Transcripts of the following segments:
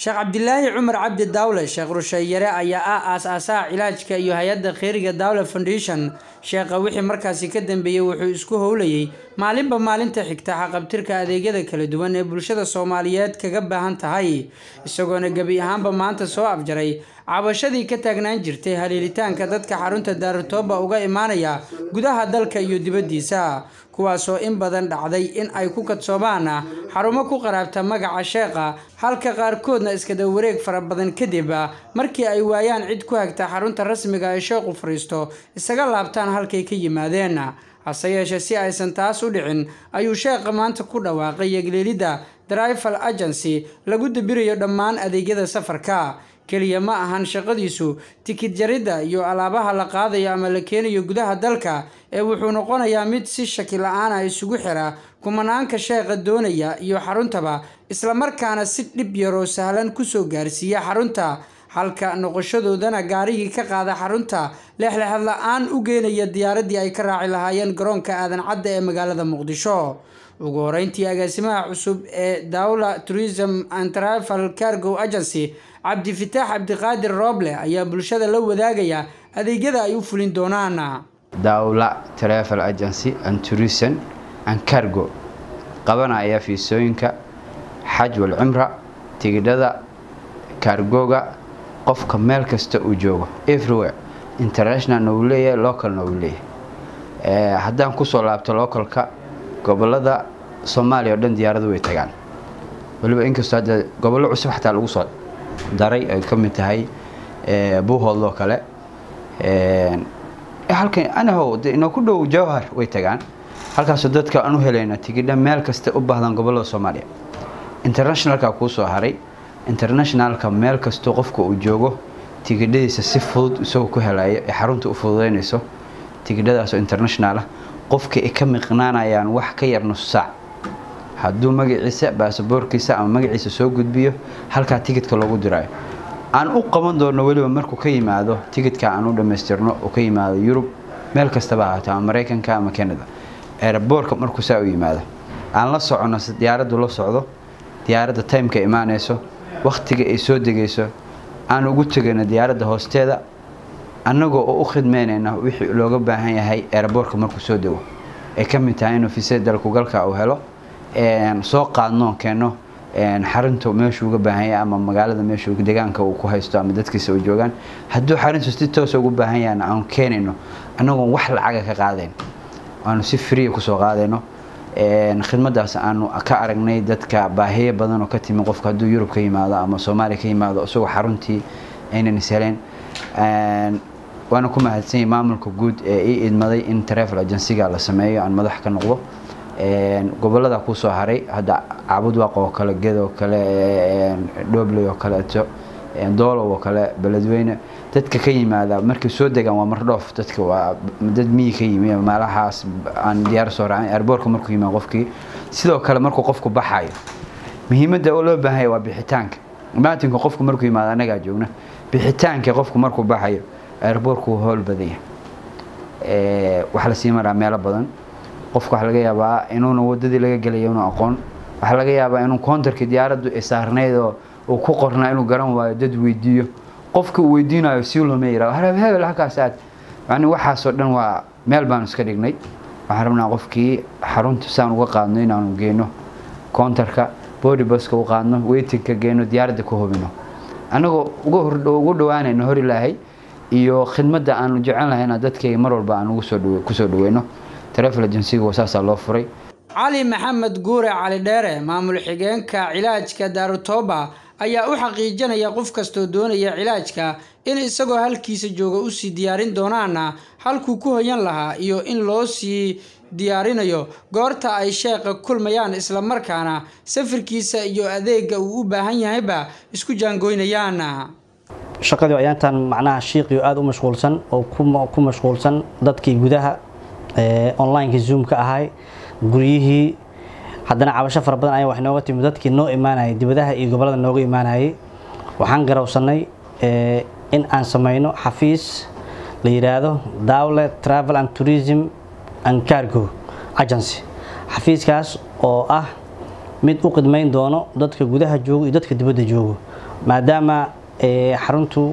sheekh cabdilaahi cumar cabdi daawle sheekh rusheeyare ayaa ah aas-aasaha cilaajka iyo hay-adda kheyriga daawle foundation sheekha wixii markaasi ka dambeeyey wuxuu isku howlayay maalinba maalinta xigta xaqabtirka adeegyada kala duwan ee bulshada soomaaliyeed kaga baahan tahay isagoona gebi ahaanba maanta soo afjaray cabashadii ka taagnaan jirtay haliilitaanka dadka xarunta daarutooba uga imaanaya gudaha dalka iyo dibaddiisa kuwaasoo in badan dhacday in ay ku kadsoomaan xarumo ku qaraabta magaca sheekha halka qaarkoodna iskada wareeg fara badan kadib markii ay waayaan cid ku hagta xarunta rasmiga ee sheekhu fariisto isaga laabtaan halkay ka yimaadeen hase yeeshee si aysan taas u dhicin ayuu sheekha maanta ku dhawaaqay yegleelidda drival agency lagu dabirayo dhammaan adeegyada safarka keliya ma ahan shaqadiisu tikid jaridda iyo alaabaha la qaadayo ama la keenayo gudaha dalka ee wuxuu noqonayaa mid si shaki la-aan ah isugu xira kumanaanka sheekha doonaya iyo xaruntaba islamarkaana si dhib yaroo sahlan kusoo gaarsiiya xarunta halka noqoshadoodana gaarigii ka qaada xarunta leexleexad la-aan u geenaya diyaaraddii ay ka raaci lahaayeen garoonka aadan cadda ee magaalada muqdisho ugu horeyntii agaasimaha cusub ee dawla tourism and travel cargo agency cabdifitaax cabdiqaadir rooble ayaa bulshada la wadaagaya adeegyada ay u fulin doonaan dawla travel agency and tourism and cargo qabanaya fiisooyinka xaj wal cumra tigidhada kaargooga qofka meel kasta uu joogo everywhere internationalna uu leeyahay localna uu leeyahay haddaan kusoo laabto localka gobolada soomaaliya oo dhan diyaaradu way tagaan waliba inkastoo hadda gobollo cusub xataa lagu soo daray ay ka mid tahay buuhoodloo kale halkan anahow inoo ku dhow jawhar way tagaan halkaasoo dadka aan u helayna tigidha meel kasta u baahdan gobollada soomaaliya internationalka kuu soo haray internationalka meel kastoo qofka uu joogo tigidhadiisa si fudud isagoo ku helayo ee xarunta u fududeynayso tigidhadaasoo international ah qofka ay ka miqnaanayaan wax ka yar nus saac hadduu magaciisa baasaboorkiisa ama magaciisa soo gudbiyo halkaa tigidka loogu diraayo aan u qaban doono weliba markuu ka yimaado tigidka aan u dhammaystirno uu ka yimaado yurub meel kastaba ahaato ama maraykanka ama canada eeraboorka markuu saa u yimaado aan la socono diyaaraddu la socdo diyaaradda timeka imaanayso wakhtiga ay soo degayso aan ugu tegayno diyaaradda hoosteeda annagoo oo u khidmeynayna wixii looga baahan yahay eeraboorka markuu soo dego ay ka mid tahay inuu fiisada dalkugalka uu helo soo qaadno keeno xarunta meeshuu uga baahan yahay ama magaalada meeshuu deegaanka uu ku haysto ama dadkiisa u joogaan hadduu xaruntu si toosa ugu baahan yahayna aanu keenayno annagoon wax lacaga ka qaadayn aanu si free kusoo qaadayno khidmadaas aanu ka aragnay dadka baahiyo badan oo ka timi qofka hadduu yurub ka yimaado ama soomaaliya ka yimaado isagoo xaruntii aynan isheleen waana ku mahadsanyay maamulka guud ee ii idmaday in travel agencyga la sameeyo aan madax ka noqdo gobolada kusoo haray hadda cabudwaaq oo kale ged oo kale dhobley oo kaleeto doolow oo kale beledweyne dadka ka yimaada markay soo degaan waa mardhoof dadka waa dad miyi ka yimi meelahaas aan diyaar soo raacin airboortka markuu yimaado qofkii sidoo kale markuu qofku baxayo muhiimadda oo loo baahanya waa bixitaanka maatinka qofku markuu yimaado annagaa joogna bixitaanka qofku markuu baxayo airboortku howl badanya waxaa lasii maraa meelo badan qofka waxaa laga yaabaa inuuna wadadii laga gelaya inu aqoon waxaa laga yaabaa inuu koontarkii diyaaraddu ay saarnayd oo uu ku qornaa inuu garan waayo dad weydiiyo qofka uu weydiinayo si looma yiraahdo harab hebel halkaas aad yani waxaasoo dhan waa meel baanu iska dhignay waxaan rabnaa qofkii xarunta saan uga qaadno inaanu geyno koontarka body buska u qaadno weytinka geyno diyaaradda ku hubino annagoo ugu dhawaanayno hor ilaahay iyo khidmadda aanu jecel lahayna dadkayga mar walba aan kusoo dhaweyno travel agencyga saasaa loo furay cali maxamed guure cali dheere maamul xigeenka cilaajka daarutooba ayaa u xaqiijinaya qof kastoo doonaya cilaajka in isagoo halkiisa jooga usii diyaarin doonaana halkuu ku hoyan lahaa iyo in loo sii diyaarinayo goorta ay sheekha kulmayaan islamarkaana safirkiisa iyo adeega uu u baahan yahayba isku jaangoynayaan shaqadii ayaantan macnaha shiiqii aada u mashquulsan oo ku mashquulsan dadkii gudaha onlineka zoomka ahay guryihii haddana cabasho fara badan ayaa wax nooga timi dadkii noo imaanayay dibadaha iyo gobolada nooga imaanayay waxaan garawsanay in aan sameyno xafiis la yidhaahdo dawle travel and tourism and cargo agency xafiiskaas oo ah mid u qidmayn doono dadka gudaha joogo iyo dadka dibadda joogo maadaama xaruntu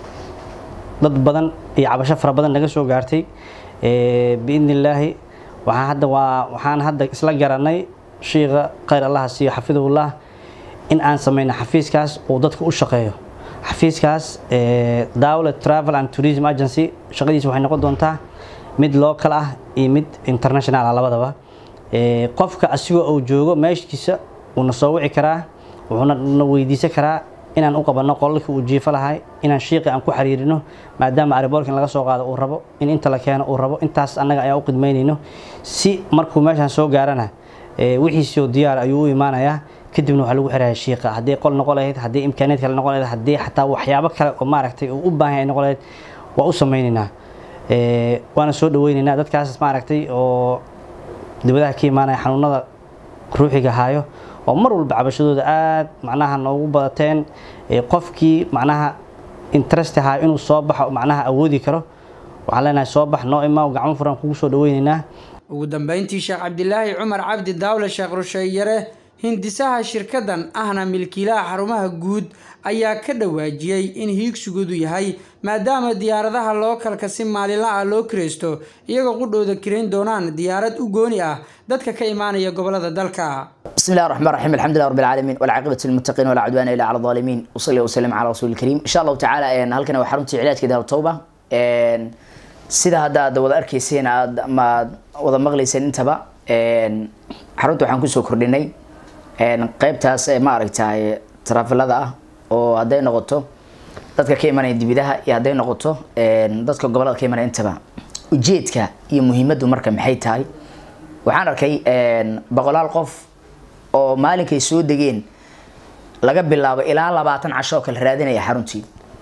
dad badan iyo cabasho fara badan naga soo gaartay biidni illaahi waxaan hadda waa waxaan hadda isla garanay shiikha khayr allaha siiyo xafidahullah in aan sameyno xafiiskaas uu dadka u shaqeeyo xafiiskaas dawla travel and tourism agency shaqadiisa waxay noqon doontaa mid local ah iyo mid international ah labadaba qofka asigoo uu joogo meeshiisa wuuna soo wici karaa wuxuuna na weydiisan karaa inaan u qabanno qolalkii uu jiifo lahay inaan shiiqi aan ku xiriirino maadaama ariboorkin laga soo qaado uu rabo in inta la keeno uu rabo intaas annaga ayaan u qidmaynayno si markuu meeshaan soo gaarana wixiisoo diyaar ayuu u imaanayaa kadibna waxaa lagu xiraya shiiqa haddii qol noqon lahayd haddii imkaaniyaed kale noqon lahayd haddii xataa waxyaabo kale oo maaragtay uu u baahan yahay noqon lahayd waa u samaynaynaa waana soo dhaweynaynaa dadkaas maaragtay oo dibadaha ka imaanaya xanuunada ruuxiga haayo oo mar walba cabashadooda aada macnaha noogu badateen qofkii macnaha interest ahaa inuu soo baxo macnaha awoodi karo waxaan leenahay soo bax noo imaa gacmo furan kugu soo dhaweynaynaa ugu dambeyntii sheekh cabdilaahi cumar cabdi daawle sheekh rusheeyare hindisaha shirkadan ahna milkiilaha xarumaha guud ayaa ka dhawaajiyey in hiigsigoodu yahay maadaama diyaaradaha lookalka si maalinla ah loo kiraysto iyagoo qudhooda kirayn doonaan diyaarad u gooni ah dadka ka imaanaya gobolada dalka بسم الله الرحمن الرحيم الحمد لله رب العالمين والعاقبة للمتقين ولا عدوان إلا على الظالمين وصلي وسلم على رسول الكريم إن شاء الله تعالى إن هلكنا وحرمتي علاج كده التوبة إن سيدا هذا هذا وضع أركيسين ما وضع مغليسين انتبه إن حرمت وحن كسو كرديني إن قيبتاس ما أركتها ترافل هذا oo hadday noqoto dadka ka imanaya dibidaha iyo hadday noqoto dadka gobolada ka imanaya intaba ujeedka iyo muhiimaddu marka maxay tahay waxaan arkay boqolaal qof oo maalinkay soo degeen laga bilaabo ilaa labaatan casho oo kale raadinaya xaruntii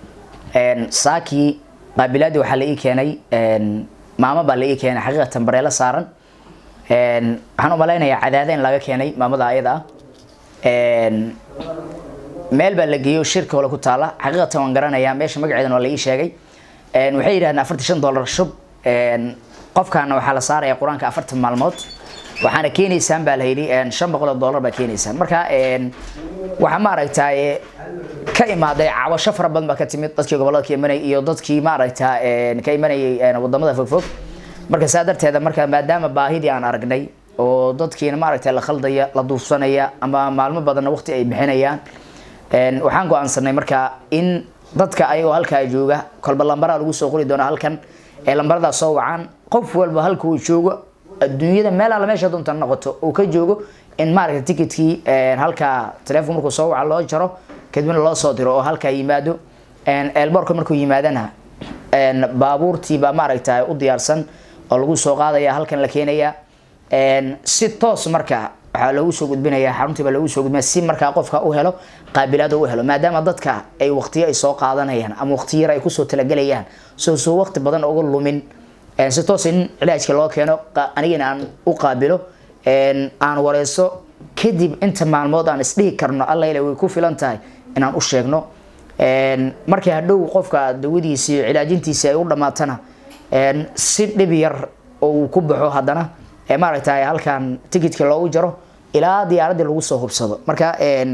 saakii qaabilaadii waxaa la ii keenay maamo baa la ii keenay xaqiiqatan bareelo saaran waxaan u malaynayaa cadaada in laga keenay maamada ayada ah meel baa la geeyo shirka hole ku taala xaqiiqatan waan garanayaa meesha magaceedan waa la ii sheegay waxay yidhahdeen afartan shan dollar shub qofkaana waxaa la saaraya qur-aanka afartan maalmood waxaana keenaysaan baa la yidhi shan boqol oo dollar baa keenaysaan marka waxaa maaragtay ka imaaday cabasho fara badan baa ka timid dadkii gobolada ka imanayay iyo dadkii maaragta ka imanayay wadamada fogfog marka saa darteeda marka maadaama baahidii aan aragnay oo dadkiina maaragtay la khaldaya la duufsanaya ama maalmo badanna waqti ay bixinayaan waxaan go-aansanay marka in dadka ayagoo halkaa jooga kolba lambaraa lagu soo qori doona halkan ee lambaradaa soo wacaan qof walba halka uu joogo adduunyada meel alla meesha doonta noqoto uu ka joogo in maaragta ticketkii halkaa telefoon markuu soo waca loo jaro kadibna loo soo diro oo halkaa yimaado eelboorka markuu yimaadana baabuurtii baa maaragta u diyaarsan oo lagu soo qaadaya halkan la keenaya si toos marka waxaa lagu soo gudbinayaa xaruntii baa lagu soo gudbinaya si markaa qofka u helo qaabilaad u helo maadaama dadka ay waqtiyo ay soo qaadanayaan ama waqti yar ay kusoo talagalayaan soo soo waqti badan uga lumin si toos in cilaajka loo keeno anigana aan u qaabilo aan wareyso kadib inta maalmood aan isdhihi karno alla ila way ku filan tahay inaan u sheegno markii hadhow qofka dawadiisi iyo cilaajintiisi ay u dhamaatana si dhib yar oo uu ku baxo haddana maaragtay halkan ticketka loogu jaro ilaa diyaaradii lagu soo hubsado marka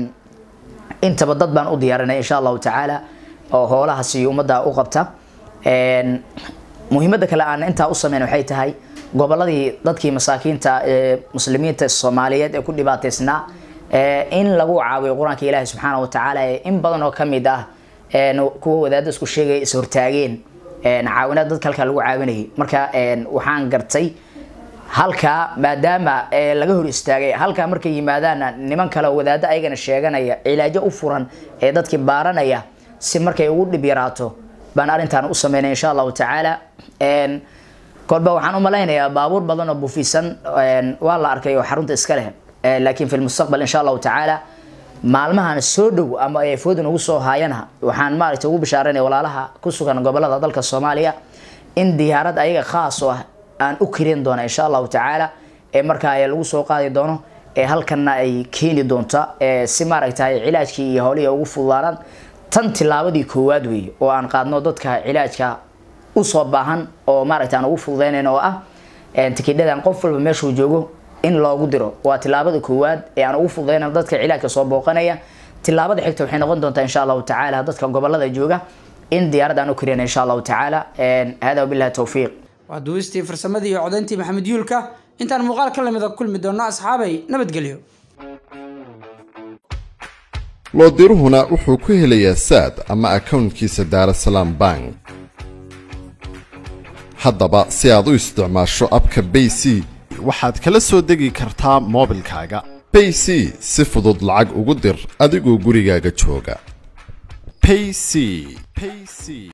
intaba dad baan u diyaarinay insha allahu tacaala oo hoolahaasi ummadda u qabta muhiimada kale aan intaa u sameyn waxay tahay goboladii dadkii masaakiinta ee muslimiinta soomaaliyeed ee ku dhibaataysnaa in lagu caawiyo qur-aanka ilaahi subxaana wa tacaala ee in badan oo kamid ah kuwa wadaada isku sheegaya is hortaageen caawinaad dadka halkaa lagu caawinayay marka waxaan gartay halkaa maadaama laga hor istaagay halkaa markay yimaadaana niman kale wadaado ayagana sheeganaya cilaajo u furan ee dadkii baaranaya si markay ugu dhib yaraato baan arrintaan u sameynay insha allahu tacaala kolba waxaan u malaynayaa baabuur badan oo bufisan waa la arkay oo xarunta iska leh laakiin fi lmustaqbal insha allahu tacaala maalmahan soo dhow ama ay foodan ugu soo haayana waxaan maaragtay ugu bishaaranaya walaalaha ku sugan gobolada dalka soomaaliya in diyaarad ayaga khaas oo ah aan u kirin doona insha allahu tacaala ee markaa lagu soo qaadi doono ee halkanna ay keeni doonta si maaragtay cilaajkii iyo howlihii ugu fududaanaan tan tilaabadii koowaad weeye oo aan qaadno dadka cilaajka usoo baahan oo maaragta aan ugu fududeynayn oo ah tikidhadan qof walba meeshuu joogo in loogu diro waa tilaabada koowaad ee aan ugu fududeyna dadka cilaajka soo booqanaya tilaabada xigta waxay noqon doontaa insha allahu tacaala dadka gobolada jooga in diyaarad aan u kariyana insha allahu tacaala hada wabillahi towfiiq waa duwistii farsamadii iyo codayntii maxamed yuulka intaan muuqaal ka lamida kulmi doonno asxaabay nabadgelyo loodiruhuna wuxuu ku helayaa saad ama akownkiisa daarasalaam bank haddaba si aad u isticmaasho abka bay c waxaad kala soo degi kartaa moobilkaaga bay c si fudud lacag ugu dir adigoo gurigaaga jooga payc payc